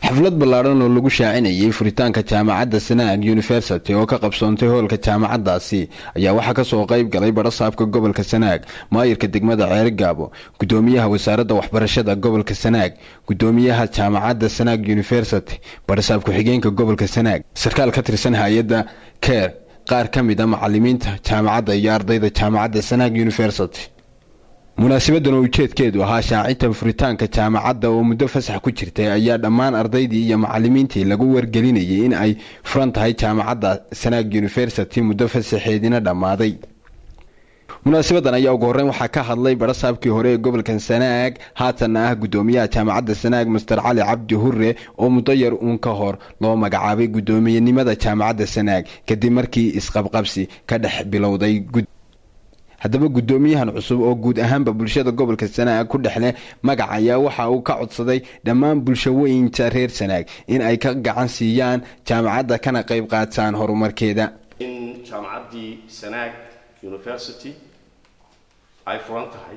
xaflad ballaadhan oo lagu shaacinayay furitaanka jaamacadda sanaag university oo ka qabsoontay hoolka jaamacaddaasi ayaa waxaa kasoo qayb galay badhasaabka gobolka sanaag maayirka degmada ceerigaabo gudoomiyaha wasaaradda waxbarashada gobolka sanaag gudoomiyaha jaamacadda sanaag university badhasaab ku-xigeenka gobolka sanaag sarkaal ka tirsan hay-adda keer qaar ka mid a macalimiinta jaamacadda iyo ardayda jaamacadda sanaag university munaasibadan oo ujeedkeedu ahaa shaacinta furitaanka jaamacadda oo muddo fasax ku jirtay ayaa dhammaan ardaydii iyo macalimiintii lagu wargelinayay in ay furan tahay jaamacadda sanaag university muddo fasaxeedina dhammaaday munaasabadan ayaa ugu horreyn waxaa ka hadlay badhasaabkii hore ee gobolkan sanaag haatanna ah gudoomiyaha jaamacadda sanaag master cali cabdi hure oo muddo yar uun ka hor loo magacaabay guddoomiyenimada jaamacadda sanaag kadib markii isqabqabsi ka dhex bilowday haddaba guddoomiyahan cusub oo guud ahaanba bulshada gobolka sanaag ku dhexleh magac ayaa waxa uu ka codsaday dhammaan bulshooyinka reer sanaag in ay ka gacan siiyaan jaamacadda kana qayb qaataan horumarkeeda in jaamacaddii sanaag university ay furan tahay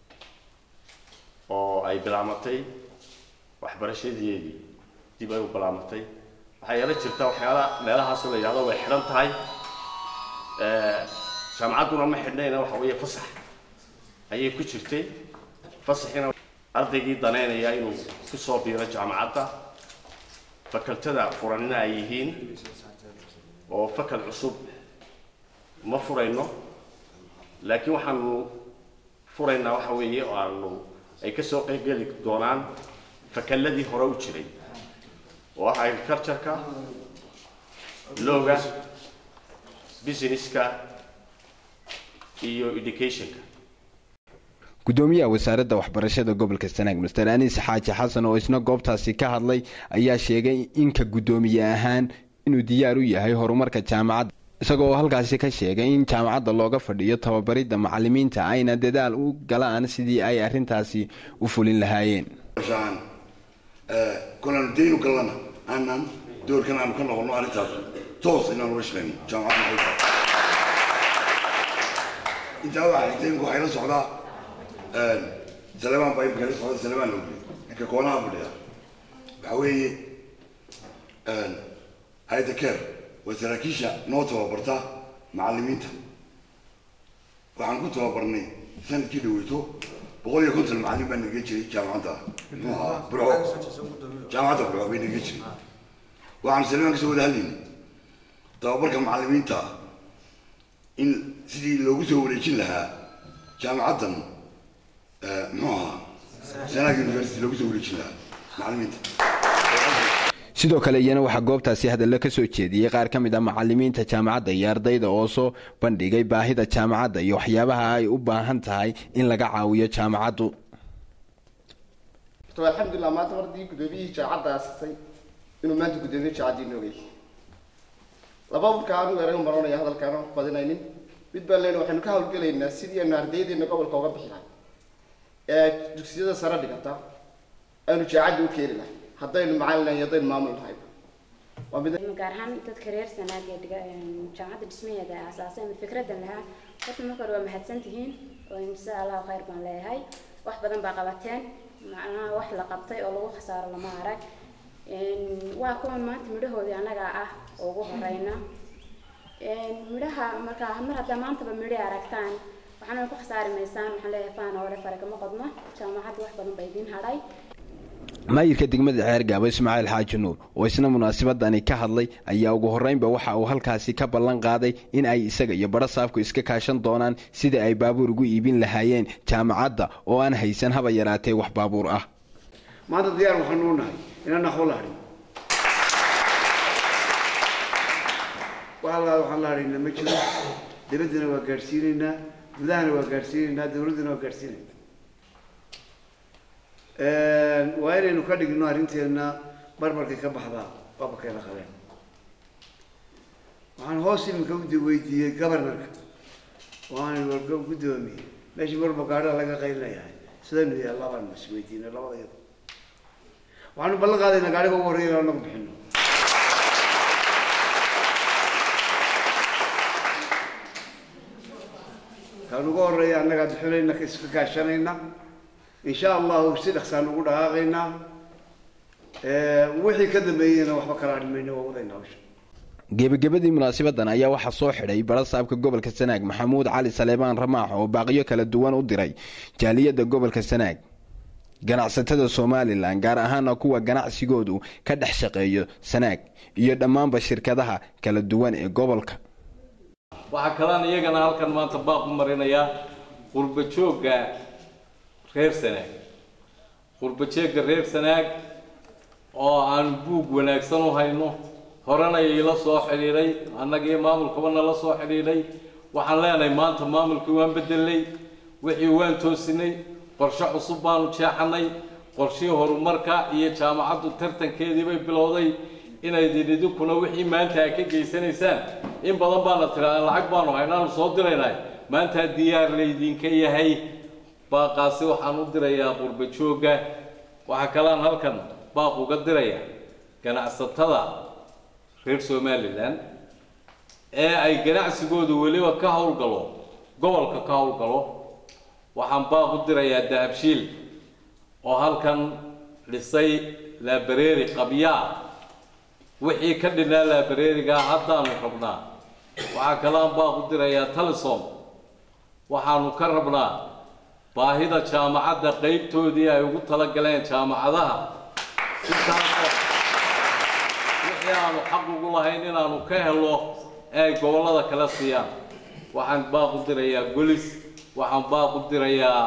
oo ay bilaamatay waxbarashadeedii dib ay u bilaamatay waxaa yeela jirta waxyaala meelahaasoo la yidhahdo way xidhan tahay jaamacadduna ma xidhnayna waxa weeye fasax ayay ku jirtay fasaxina ardaygii daneynaya inuu kusoo biiro jaamacadda fakaltada furanina ay yihiin oo fakal cusub ma furayno laakiin waxaanu furaynaa waxa weeye oo aanu ay kasoo qaybgeli doonaan fakaladii hore u jiray oo ah agricultureka looga businesska iyo educationka gudoomiyaha wasaaradda waxbarashada gobolka sanaag master anis xaaji xasan oo isna goobtaasi ka hadlay ayaa sheegay inka guddoomiye ahaan inuu diyaar u yahay horumarka jaamacadda isagoo halkaasi ka sheegay in jaamacadda looga fadhiyo tababaridda macalimiinta ayna dadaal u galaan sidii ay arintaasi u fulin lahaayeen kolaan daynu galana aanan doorkan aanu ka noqono arrintaas toos inaan uga shaqeyno jaamacadda intaa waxaa xigtay imika waxay la socdaa salemaan baa imika la socda salemaan loo geliy ninka koonaha fadhiya waxaa weeye hay-adda keer waa saraakiisha noo tababarta macalimiinta waxaan ku tababarnay sanadkii dhaweyto boqol iyo konton macalin baa naga jiray jaamacadda burco jaamacadda burco bay naga jiray waxaan salemaan kasoo wada hadlaynay tababarka macalimiinta in sidii loogu soo wareejin lahaa jaamacaddan muxuu ahaa sanaag university loogu soo wareejin lahaa macalimiinta sidoo kale iyana waxaa goobtaasi hadallo ka soo jeediyey qaar ka mid ah macalimiinta jaamacadda iyo ardayda oo soo bandhigay baahida jaamacadda iyo waxyaabaha ay u baahan tahay in laga caawiyo jaamacaddu alxamdulilah maanta mardii guddoomiyihii jaamacadda aasasay inuu maanta guddoomiye jaamacaddii noogay laba marka anigu eraga maranaya hadalkaana badinaynin mid baan leena waxaynu ka hawlgelaynaa sidii aynu ardaydeena gobolka uga bixi lahay ee dugsiyada sare dhigata aynu jaacadda u keeni lahay haddaynu macalin lahay haddaynu maamul lahay waa mid gaar ahaan dadka reer sanaag ee dhiga jaamacadda dhismaheeda aasaasay ama fikradan lahaa horta marka hore waa mahadsan tihiin oo insha allahu khayr baan leeyahay wax badan baa qabateen macnaha wax la qabtay oo lagu khasaaro lama arag waa kuwan maanta midhahoodii annaga ah oo ugu horeyna midhaha markaa mar haddaa maantaba midhi aragtaan waxaana ku khasaari maysaan waxaan leeyahay faana hore fare kama qodno jaamacadda wax badan baa idiin hadhay maayirka degmada ceergaabo ismaaciil xaaji nuur oo isna munaasabadani ka hadlay ayaa ugu horreynba waxa uu halkaasi ka ballan qaaday in ay isaga iyo badhasaabku iska kaashan doonaan sidai ay baabuur ugu iibin lahaayeen jaamacadda oo aan haysan haba yaraatee wax baabuur ah maanta diyaar waxaanu u nahay inaan naxwo la hadhin waxaa waxaan la hadhaynaa ma jiro dibaddana waa gaadhsiinaynaa gudahana waa gaadhsiinaynaa dawladdana waa gaadhsiinaynaa waa inaynu ka dhigno arrinteena barbarkay ka baxdaa babarkayna qabeen waxaan hoos iminka u weydiiyey governorka waan warka guddoomiye meeshii marba gaadhaa laga qaylinayahay sidaynu yaallaa baanu is weydiinay labada yado waxaanu ballan qaadaynaa gaadhiga ugu horreya inaan nagu bixino kaan ugu horreeya annagaa bixinayna iska kaashanayna insha allahu si dhaqsaan ugu dhaqaaqaynaa wixii ka dambeeyeyna waxba kala adhimayna waa wadayna hawsha gebagabadii munaasabadan ayaa waxaa soo xidhay barasaabka gobolka sanaag maxamuud cali saleebaan ramaax oo baaqiyo kala duwan u diray jaaliyadda gobolka sanaag ganacsatada somalilan gaar ahaana kuwa ganacsigoodu ka dhex shaqeeyo sanaag iyo dhammaanba shirkadaha kala duwan ee gobolka waxaa kalaan iyagana halkan maanta baaq u marinayaa qurba joogga reer sanaag qurba joogga reer sanaag oo aan buug wanaagsan u hayno horena iila soo xidhiidhay annagii maamulkaba nala soo xidhiidhay waxaan leenahay maanta maamulkii waan bedelnay wixii waan toosinay qorshe cusub baanu jeexanay qorshihii horumarka iyo jaamacaddu tartankeedii bay bilowday inaydin idinkuna wixii maanta aad ka geysanaysaan in badan baana tiraadeen lacag baanu haynaanu soo diraynay maanta diyaar laydinka yahay baaqaasi waxaan u dirayaa qurba joogga waxaa kalaan halkan baaq uga diraya ganacsatada reer somalilan ee ay ganacsigoodu weliba ka howlgalo gobolka ka howlgalo waxaan baaq u dirayaa dahabshiil oo halkan dhisay laabareeri qabyaa wixii ka dhinaa laabareerigaa haddaanu rabnaa waxaa kalean baaq u dirayaa talisom waxaanu ka rabnaa baahida jaamacadda qeybtoodii ay ugu talagaleen jaamacadaha intaasoo wixii aanu xaq ugu lahayn inaanu ka helo ee ay gobollada kala siiyaan waxaan baaq u dirayaa golis waxaan baaq u dirayaa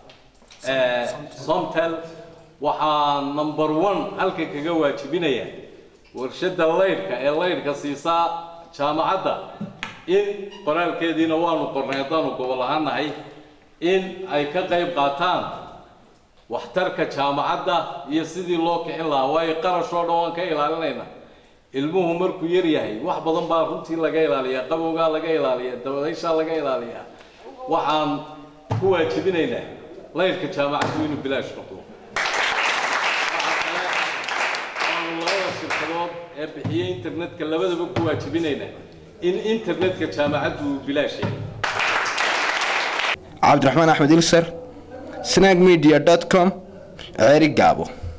somtel waxaan number one halka kaga waajibinaya warshadda laydhka ee laydhka siisaa jaamacadda in qoraalkeediina waanu qornay haddaanu gobol ahaan nahay in ay ka qayb qaataan waxtarka jaamacadda iyo sidii loo kicin lahaa waayo qarash oo dhan waan ka ilaalinayna ilmuhu markuu yar yahay wax badan baa runtii laga ilaaliyaa qabowgaa laga ilaaliyaa dabadayshaa laga ilaaliyaa waxaan ku waajibinaynaa laydhka jaamacaddu inuu bilaash noqdo waxaa kale aanu labada shirkadood ee bixiyey internetka labadaba ku waajibinaynaa in internetka jaamacaddu uu bilaash yahay cabdiraxmaan axmed ilser snag media com ceeri gaabo